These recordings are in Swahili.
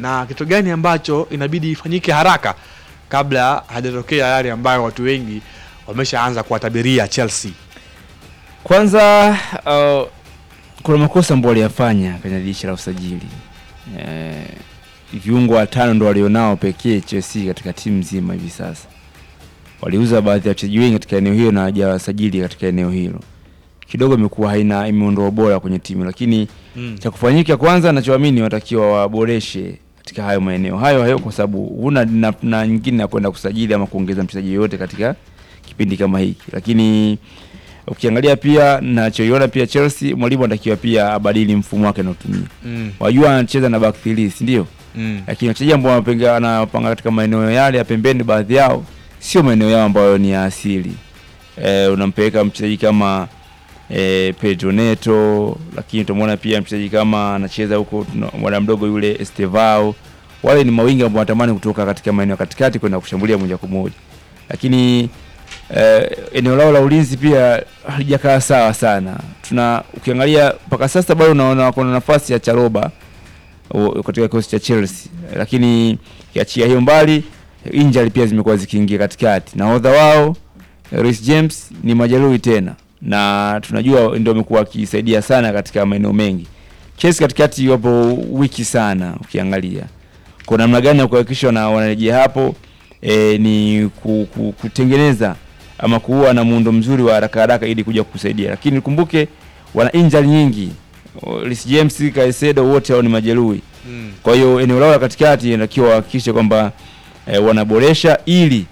na kitu gani ambacho inabidi ifanyike haraka kabla hajatokea yale ambayo watu wengi wameshaanza kuwatabiria Chelsea. Kwanza uh, kuna makosa ambayo waliyafanya kwenye dirisha la usajili eh, viungo watano ndo walionao pekee Chelsea katika timu nzima hivi sasa. Waliuza baadhi ya wachezaji wengi katika eneo hilo na hawajawasajili katika eneo hilo, kidogo imekuwa haina imeondoa bora kwenye timu, lakini Mm. cha kufanyika kwanza, nachoamini watakiwa waboreshe katika hayo maeneo hayo hayo, kwa sababu huna na, na nyingine ya kwenda kusajili ama kuongeza mchezaji yoyote katika kipindi kama hiki, lakini ukiangalia pia nachoiona pia Chelsea, mwalimu anatakiwa pia abadili mfumo wake anaotumia. Mm. Wajua anacheza na back three, si ndio? Mm. Lakini wachezaji ambao wanapenga anapanga katika maeneo yale ya pembeni, baadhi yao sio maeneo yao ambayo ni ya asili. E, unampeleka mchezaji kama e, Pedro Neto, lakini utamwona pia mchezaji kama anacheza huko tuna- mwana mdogo yule Estevao. Wale ni mawingi ambao wanatamani kutoka katika maeneo ya katikati kwenda kushambulia moja kwa moja, lakini eh, eneo lao la ulinzi pia halijakaa sawa sana. Tuna ukiangalia mpaka sasa bado unaona kuna nafasi ya Charoba o- katika kikosi cha Chelsea, lakini kiachia hiyo mbali, injury pia zimekuwa zikiingia katikati. Nahodha wao Reece James ni majeruhi tena, na tunajua ndio amekuwa akisaidia sana katika maeneo mengi. Chelsea katikati wapo wiki sana, ukiangalia kwa namna gani ya kuhakikisha wana- wanarejea hapo e, ni ku, ku, kutengeneza ama kuwa na muundo mzuri wa haraka haraka ili kuja kusaidia, lakini kumbuke wana injury nyingi. O, Reece James, Caicedo wote hao ni majeruhi. Mm. Kwa hiyo eneo lao la katikati inatakiwa wahakikishe kwamba e, wanaboresha ili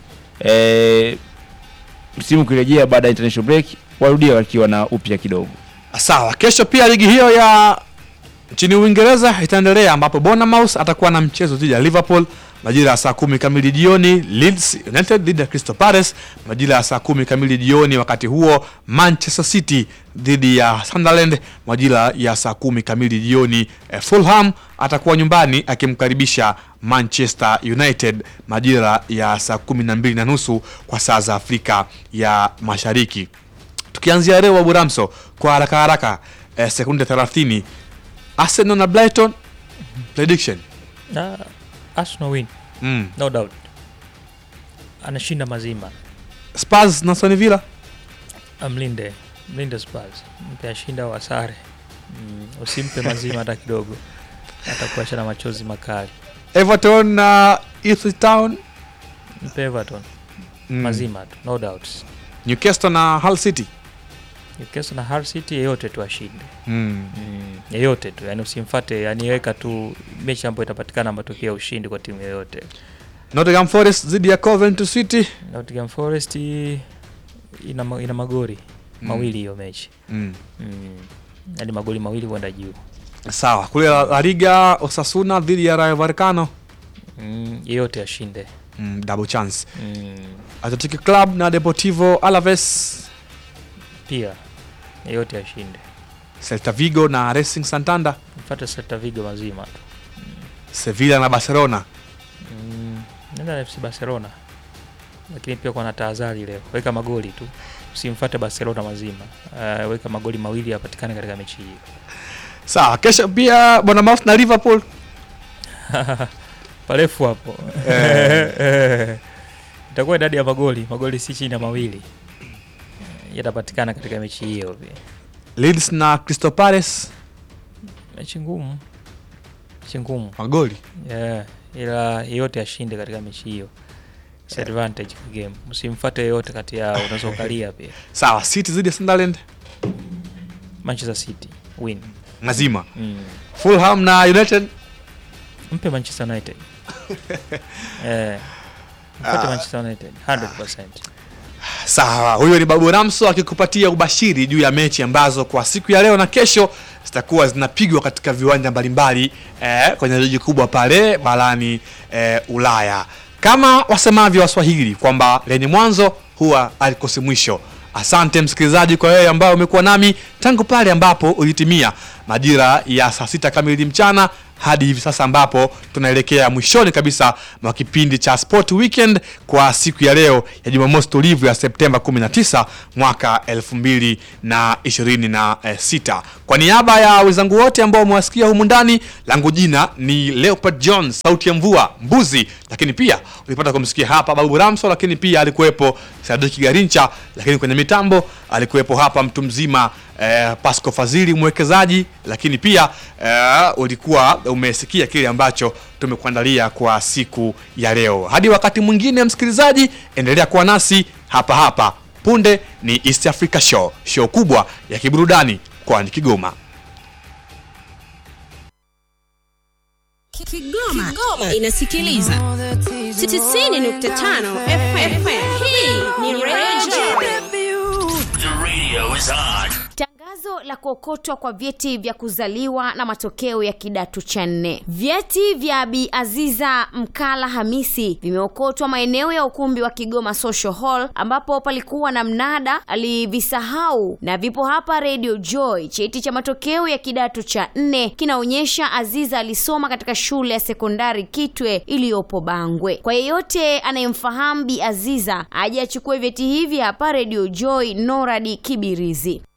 e, msimu ukirejea baada ya international break warudie wakiwa na upya kidogo. Sawa, kesho pia ligi hiyo ya nchini Uingereza itaendelea ambapo Bournemouth atakuwa na mchezo dhidi ya Liverpool majira ya saa kumi kamili jioni. Leeds United dhidi ya Crystal Palace majira ya saa kumi kamili jioni. Wakati huo Manchester City dhidi ya Sunderland majira ya saa kumi kamili jioni. Eh, Fulham atakuwa nyumbani akimkaribisha Manchester United majira ya saa kumi na mbili na nusu kwa saa za Afrika ya Mashariki. Tukianzia leo Abu Ramso kwa haraka haraka, eh, sekunde 30 Arsenal na Brighton prediction. na Arsenal win Mm. no doubt, anashinda mazima. Spurs na Aston Villa Amlinde mlinde Spurs, mpe ashinda au asare. Mm, usimpe mazima hata kidogo, atakuacha na machozi makali. Everton na Ipswich Town Mpe Everton mm. mazima tu, no doubt. Newcastle na Hull City Newcastle na Hull City, yeyote tu ashinde mm. mm, yeyote tu, yani usimfate, yani weka tu mechi ambayo itapatikana matokeo ya ushindi kwa timu yoyote. Nottingham Forest dhidi ya Coventry City Nottingham Forest ina, ma- ina magori Mm. mawili hiyo mechi mm. mm. yani magoli mawili kwenda juu Sawa, kule La La Liga Osasuna dhidi ya Rayo Vallecano mm, yeyote ashinde mm. double chance. mm. Athletic Club na Deportivo Alaves, pia yeyote ashinde, Celta Vigo na Racing Santander, mfate Celta Vigo mazima tu Sevilla na Barcelona mm. nenda na FC Barcelona, lakini pia kwa na tahadhari leo, weka magoli tu, usimfate Barcelona mazima. Uh, weka magoli mawili yapatikane katika mechi hiyo. Sawa, kesho pia Bournemouth na Liverpool parefu hapo Eh. itakuwa idadi ya magoli magoli si chini ya mawili yatapatikana katika mechi hiyo pia. Leeds na Crystal Palace mechi ngumu mechi ngumu magoli yeah. ila yeyote ashinde katika mechi hiyo It's advantage kwa game msimfuate yeyote kati yao unaweza ukalia pia sawa. City dhidi ya Sunderland manchester city win mazima. mm. Fulham na United mpe manchester united yeah. mfuate manchester united 100% Sawa, huyo ni Babu Ramso akikupatia ubashiri juu ya mechi ambazo kwa siku ya leo na kesho zitakuwa zinapigwa katika viwanja mbalimbali eh, kwenye ligi kubwa pale barani eh, Ulaya. Kama wasemavyo Waswahili kwamba lenye mwanzo huwa alikosi mwisho. Asante msikilizaji kwa wewe ambao umekuwa nami tangu pale ambapo ulitimia majira ya saa sita kamili mchana hadi hivi sasa ambapo tunaelekea mwishoni kabisa mwa kipindi cha Sport Weekend kwa siku ya leo ya Jumamosi tulivu ya Septemba 19 mwaka 2026. Kwa niaba ya wenzangu wote ambao umewasikia humu ndani, langu jina ni Leopard John, sauti ya mvua mbuzi, lakini pia ulipata kumsikia hapa Babu Ramso, lakini pia alikuwepo Sadiki Garincha, lakini kwenye mitambo alikuwepo hapa mtu mzima eh, Pasco Fazili mwekezaji, lakini pia eh, ulikuwa umesikia kile ambacho tumekuandalia kwa siku ya leo. Hadi wakati mwingine, msikilizaji, endelea kuwa nasi hapa hapa. Punde ni East Africa Show, show kubwa ya kiburudani mkoani Kigoma. Kigoma, Kigoma inasikiliza 90.5 FM. Hii ni Radio The radio is on. Tangazo la kuokotwa kwa vyeti vya kuzaliwa na matokeo ya kidato cha nne. Vyeti vya Bi Aziza Mkala Hamisi vimeokotwa maeneo ya ukumbi wa Kigoma Social Hall ambapo palikuwa na mnada, alivisahau na vipo hapa Radio Joy. Cheti cha matokeo ya kidato cha nne kinaonyesha Aziza alisoma katika shule ya sekondari Kitwe iliyopo Bangwe. Kwa yeyote anayemfahamu Bi Aziza aje achukue vyeti hivi hapa Radio Joy Noradi Kibirizi.